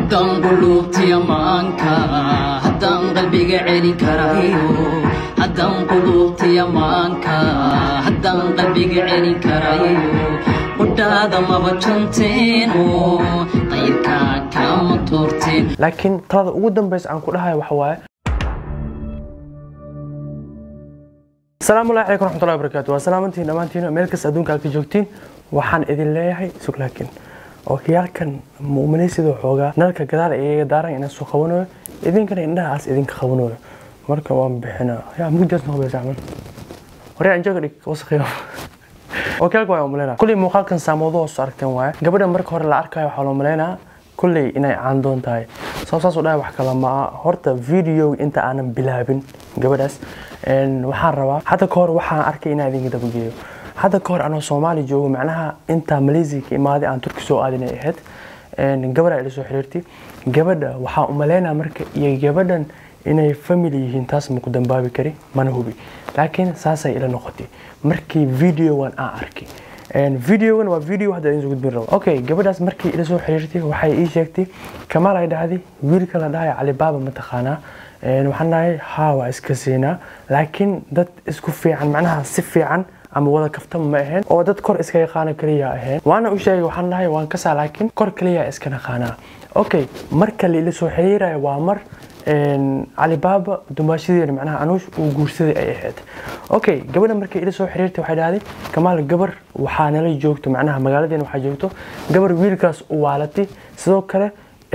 haddaan quluubtiya maanka haddaan qalbiga celin karayo haddaan quluubtiya maanka haddaan qalbiga celin karayo qudhaada maba janteeno qayrkaa kama toorteen laakiin talada ugu dambeysa aan ku dhahayo waxa waaye asalaamu allahi calaykum raxmatullahi wabarakaatu waa salaamantiin dhammaantiin meel kasta adduunka aad ka joogtiin waxaan idin leeyahay sug laakiin ookiyaalkan muuminaysidoo xoogaa nalka gadaal iyaga daaran inaan soo qabanayo idinkana indhahaas idinka qabanayo marka waan bixinaa yaa mugdaas noqobeysa camal hore anjooga dhig wasakhiyo ookiyaalka waa umaleynaa kulley muuqaalkan saamoodo hoos aragteen waaye gabadha marka hore la arkayo waxaa loo maleynaa kulley inay caandoon tahay soo saas u dhahay wax kale ma aha horta video inta aanan bilaabin gabadhaas waxaan rabaa hadda ka hor waxaan arkay inaan idinka dabageeyo hadda ka hor anoo soomaali joogo macnaha intaa malaysia ka imaaday aan turki soo aadinay ahayd gabadha ila soo xiriirtay gabadha waxaan umaleynaa marka iyo gabadhan inay family yihiin taas ma ku dambaabi kari mana hubi laakiin saasay ila noqotay markii videogan aan arkay videogan waa video hadda idin soo gudbin rabo okay gabadhaas markii ila soo xiriirtay waxay ii sheegtay kamaal ay dhahday wiilka la dhahay calibaaba mataqaanaa waxaan dhahay haa waa iska siinaa laakiin dad isku fiican macnaha si fiican ama wada kaftama ma ahayn oo dad kor iska yaqaana kaliya ahayn waana u sheegay waxaan dhahay waan kasaa laakiin kor kaliya iska naqaanaa okay marka la ila soo xiriiraya waa mar calibaaba dumaashadeena macnaha anuush uu guursaday ay ahayd okay gabadha markay ila soo xiriirtay waxay dhahday kamaal gabar waxaa nala joogto macnaha magaaladeena waxaa joogto gabar wiilkaas u waalatay sidoo kale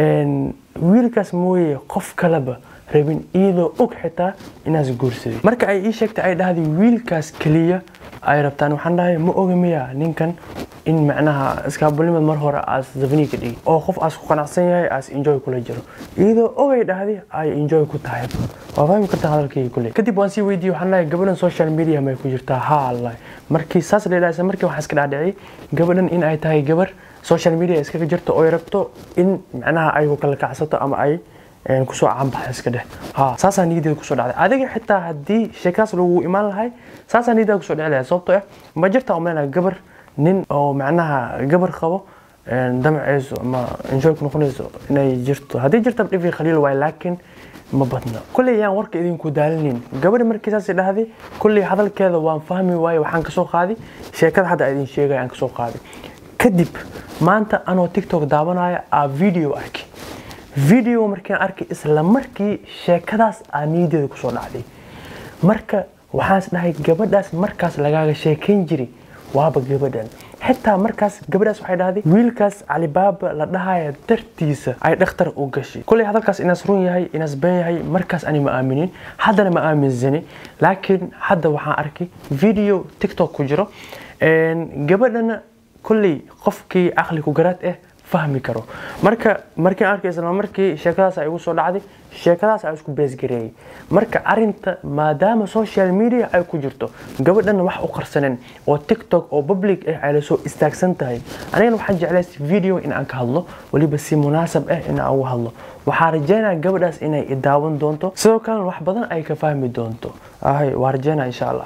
wiilkaas mooye qof kaleba rabin iyadoo og xitaa inaas guursaday marka ay ii sheegtay ay dhahday wiilkaas keliya ay rabtaan waxaan dhahay ma oga miya ninkan in macnaha iskaabulimad mar hore aas zabni ka dhigi oo qof aas ku qanacsan yahay aas enjoy kula jiro iyadoo ogay dhahday ay enjoy ku tahay waa fahmi kartaa hadalkayga kuley kadib waan sii weydiiyey waxaan dhahay gabadhan social media may ku jirtaa haa allah markii saas la yidhaha markii waxaan iska dhaadhiciyay gabadhan in ay tahay gabar social media iskaga jirto oo ay rabto in macnaha ay ku kala kacsato ama ay kusoo caanbaxa iska dheh ha saasaa niyadeeda kusoo dhacday adiga xitaa haddii sheekadaas lagu imaan lahay saasaa niyadeeda kusoo dhici lahay sababtoo ah ma jirta umalena gabar nin oo macnaha gabar qabo damceyso ama enjoy ku noqonayso inay jirto haddii jirta dhifi khaliil waay laakiin ma badna kulley yaan warka idinku daalinin gabadha markii saas dhahday kulley hadalkeeda waan fahmi waaye waxaan kasoo qaaday sheekada hadda idin sheegaya aan kasoo qaaday kadib maanta anoo tiktok daawanaya aa video arkay video markiin arkay isla markii sheekadaas aa niyadeeda kusoo dhacday marka waxaan is dhahay gabadhaas markaas lagaaga sheekayn jiray waaba gabadhan xitaa markaas gabadhaas waxay dhahday wiilkaas calibaaba la dhahaya dartiisa ay dhakhtar u gashay kulley hadalkaas inaas run yahay inaas been yahay markaas ani ma aaminin haddana ma aaminsani laakiin hadda waxaan arkay video tiktok ku jiro gabadhana kulley qofkii caqli ku garaad ah fahmi karo marka markiin arkay isla markii sheekadaas ay igu soo dhacday sheekadaas ay isku beesgareeyay marka arinta maadaama social media ay ku jirto gabadhana wax u qarsaneen oo tiktok oo public ah ay lasoo istaagsan tahay anigana waxaan jeclaystay video in aan ka hadlo weliba si munaasab ah in aan uga hadlo waxaa rajeynaya gabadhaas inay i daawan doonto sidoo kalena wax badan ay ka fahmi doonto ahay waa rajeynaya insha allah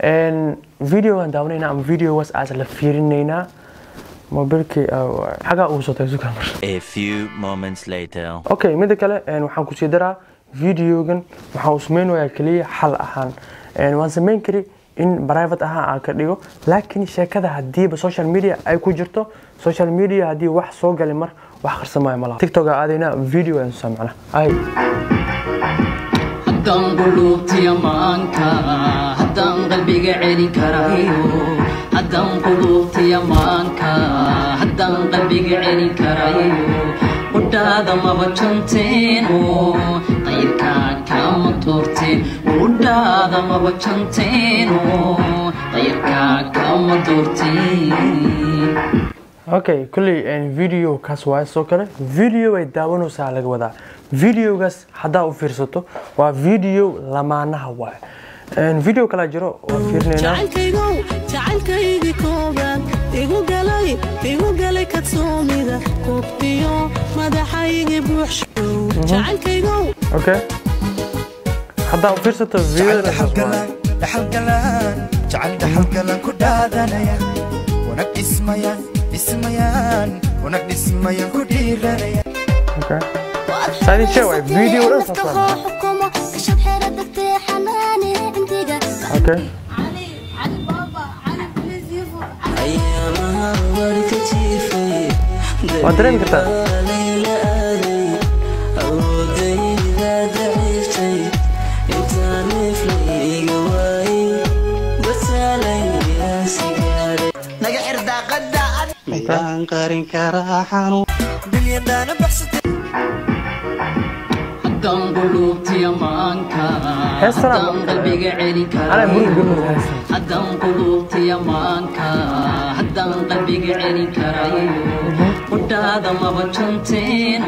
videogan daawanayna ama videogaas aas la fiirinaynaa mobilkii xagaa ugu soo tagay sukamar A few moments later. okay mida kale waxaan kusii daraa videogan waxaan u samayn wayaa keliya xal ahaan waan samayn kari in private ahaan aan ka dhigo laakiin sheekada hadiiba social media ay ku jirto social media haddii wax soo galay mar wax qarsamaayo malaha tiktoka aadayna video aan soo macna ay haddaan quluubtiya maanka haddaan qalbiga celin karayo haddaan quluubtiya maanka haddaan qalbiga celin karayo qudhaada maba janteeno qayrkaa kama toorteen qudhaada maba janteeno qayrkaa kama doorteen okay kulley video kaas waa soo kale video ay daawanaysaa laga wadaa videogaas haddaa u fiirsato waa video lamaanaha waay video kala jiro waa fiirinaynaa jacaylkaygow jacaylkaygii koobaad igu galay igu galay kadsoomida koobtiyo madaxaygii buuxshow jacaylkaygow okay haddaa u fiirsato jacayl videodaas waa dhaxalgalaan dhaxalgalaan jacayl dhaxalgalaan ku dhaadanaya wanag dhismayaan dhismayaan wanag dhismayaan ku dhiiranaya Okay. Sadi cewek, video udah selesai. Okay. Waa dareemi kartaa naga xir daaqada Midaan qarin karaa xanuun bilyandaana baxsatay haddaan qulubtiya maanka Heestan haddaan ama- qalbiga celin Anaa muruga karayo gabadha heestan. haddaan qulubtiya maanka haddaan qalbiga celin karayo udhaada maba janteen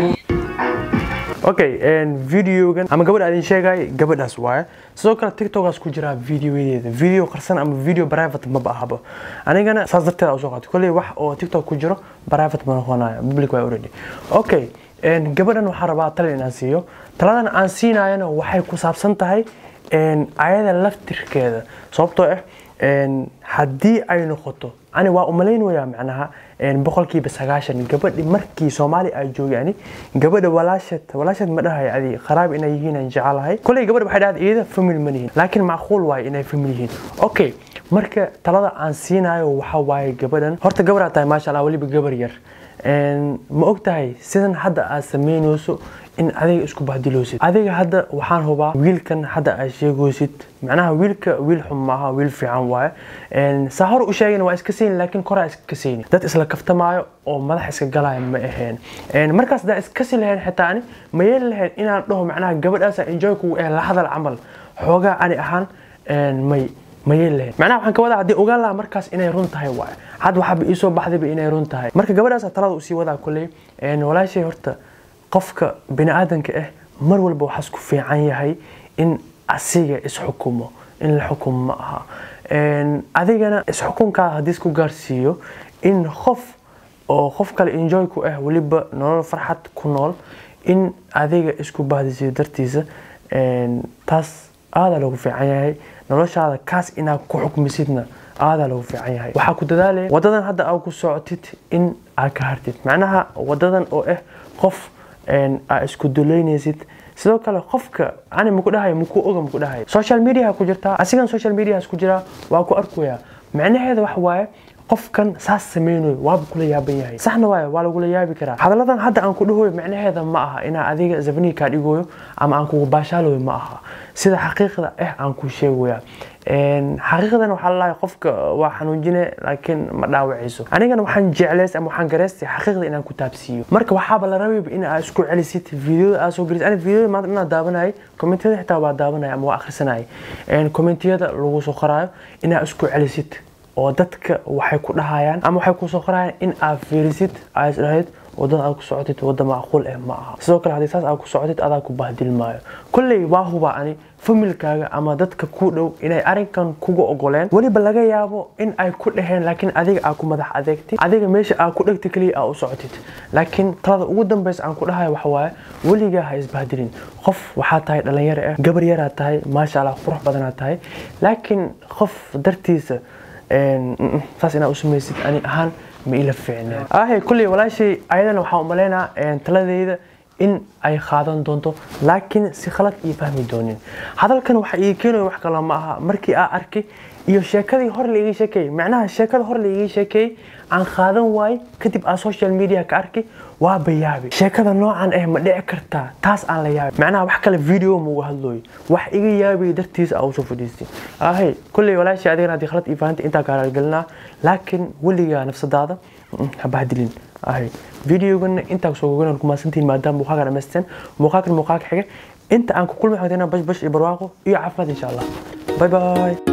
okay videogan ama gabadha adin sheegay gabadhaas waaye sidoo kale tiktokaas ku jira videoyadeeda video qarsan ama video private maba ahaba anigana saas darteeda usoo qaatay kolley wax oo tiktok ku jiro private ma noqonaya public waa already okay een, gabadhan waxaan rabaa tala inaan siiyo taladan aan siinayana waxay ku saabsan tahay een, ayada laftirkeeda sababtoo ah een, haddii ay noqoto ani waa umalaynaya macnaha een, boqolkiiba sagaashan gabadhi markii soomaali ay joogani gabadha walaashad walaashad ma dhahay adi qaraab inay yihiin aan jecelahay koley gabadha waxay dhahday iyada family ma lihiin laakiin macquul waaye inay family yihiin okay marka talada aan siinayo waxa waaye gabadhan horta gabadhaa tahay maasha allah weliba gabar yar Een, ma og tahay sidan hadda aad samaynayso in adiga isku bahdiloosid adiga hadda waxaan hubaa wiilkan hadda aad sheegaysid macnaha wiilka wiil xun maaha wiil fiican waaye Een, saa hor u sheegin waa iska sayni laakiin koraa iska kasayni dad isla kaftamaayo oo madax iska galaya ma aheen Een, markaas daa iskasi lahayn xitaa ani ma yeeli lahayn inaan dhaho macnaha gabadhaasa enjoy kugu eh la hadal camal xoogaa ani ahaan een, may ma yeeli lahayn macnaha waxaan ka wadaa haddii ogaan lahaa markaas inay run tahay waaye had waxaaba iisoo baxdayba inay run tahay marka gabadhaas talada usii wadaa kolley een, walaashay horta qofka biniaadanka ah mar walba waxaas ku fiican yahay in asiga isxukumo in la xukumo ma aha Een, adigana isxukunkaada haddii isku gaarsiiyo in qof oo qof kale enjoy ku ah weliba nolol farxad ku nool in adiga isku bahdisiyo dartiisa een, taas aadaa lagu fiican yahay noloshaada kaas inaad ku xukmisidna aadaa lagu fiican yahay waxaa ku dadaalaya wadadan hadda aad ku socotid in aad ka hartid macnaha wadadan oo ah qof een, aad isku duleynaysid sidoo kale qofka ani maku dhahayo maku oga maku dhahayo social media ku jirtaa asigan social mediaas ku jiraa waa ku arkaya macnaheeda waxa waaye qofkan saas sameynayo waaba kula yaaban yahay saxna waaye waa lagula yaabi karaa hadaladan hadda aan ku dhahoyo macnaheeda ma aha inaa adiga zabniga kaa dhigoyo ama aan kugu baashaaloyo ma aha sida xaqiiqda ah aan ku sheegaya Een, xaqiiqdan waxaa lalahay qofka waa xanuujine laakiin ma dhaawacayso anigana waxaan jeclays ama waxaan garaystay xaqiiqda inaan ku taabsiiyo marka waxaaba la rabayba in aad isku celisid videoda aad soo gelisid ani videoda maanta inaan daabanayay kommentiyada xitaa waa daabanaya ama waa akhrisanayay Een, kommentiyada lagu soo qoraayo inaad isku celisid oo dadka waxay ku dhahayaan ama waxay ku soo qorayaan in aad fiirisid aad isdhahayd wadada aad ku socotid wada macquul eh ma aha sidoo kale haddii saas aad ku socotid adaa ku bahdilmaayo kolley waa huba ani familkaaga ama dadka ku dhow inay arrinkan kuga ogoleen weliba laga yaabo in ay ku dhaheen laakiin adiga aad ku madax adeegtid adiga meesha aad ku dhegta keliya aad u socotid laakiin talada ugu dambeysa aan ku dhahayo waxa waaye weligaa ha isbahdilin qof waxaa tahay dhalinyaro ah gabar yaraa tahay maasha allah qurux badanaa tahay laakiin qof dartiisa een, mm, mm, saas inaad u samaysid ani ahaan ma ila fiicneen ahe kulley walaashay ayadana waxaan u malaynaa een, taladeyda in ay qaadan doonto laakiin si khalad iyo fahmi doonin hadalkan waxa ii keenayo wax kale ma aha markii aa arkay iyo sheekadii hor laiga sheekeeyey macnaha sheekada hor laiga sheekeeyey aan qaadan waay kadib aan social media ka arkay waa bayaabi sheekada noocan ah ma dhici kartaa taas aan la yaabay macnaha wax kale video mauga hadlooyo wax iga yaabay dartiisa aa usoo fadhiistay ahay kulley walaashay adigana haddii khalad ii fahantay intaa kaaraalgelinaa laakiin weligaa nafsadaada mm, ha bahdilin ahay videogana intaa soo gogonan ku maasantihiin maadaama muuqaalka dhamaysteen muuqaalkan muuqaalka xiga inta aan ku kulmi xogtayna bash bash iyo barwaaqo iyo caafimaad insha allah bye bye